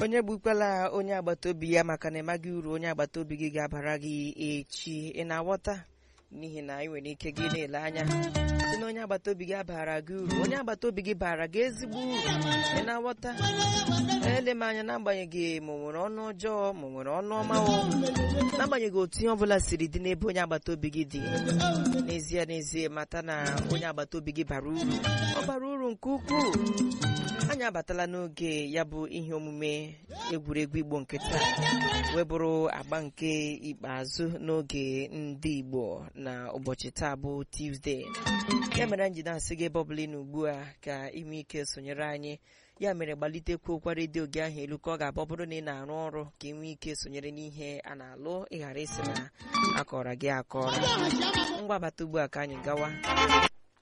onye gbukwala onye agbata obi ya maka na ịmaghị uru onye agbata obi gị ga-abara gị echi ị na-aghọta n'ihi na ị nwere ike gị na-ele anya si na onye agbata obi gị abara gị uru onye agbata obi gị bara gị ezigbo uru ị na-aghọta ele m anya n'agbanyeghị ma o nwere ọnụ ọjọọ ma o nwere ọnụ ọma o n'agbanyeghị otu ihe ọbụla siri dị n'ebe onye agbata obi gị dị n'ezie n'ezie mata na onye agbata obi gị bara uru ọ bara uru nke ukwuu anyị abatala n'oge ya bụ ihe omume egwuregwu igbo nke taa wee bụrụ agba nke ikpeazụ n'oge ndị igbo na ụbọchị taa bụ tuzdee ya mere anyị ji na-asị gị ebe ọbụla ị nọ ugbu a ka ime ike sonyere anyị ya mere gbalitekwa okwa redio gị ahụ elu ka ọ ga-abụ ọ bụrụ na ị na-arụ ọrụ ka ị nwee ike sonyere n'ihe a na-alụ ịghara isi na akọrọ gị akọrọ ngwa bata ugbu a ka anyị gawa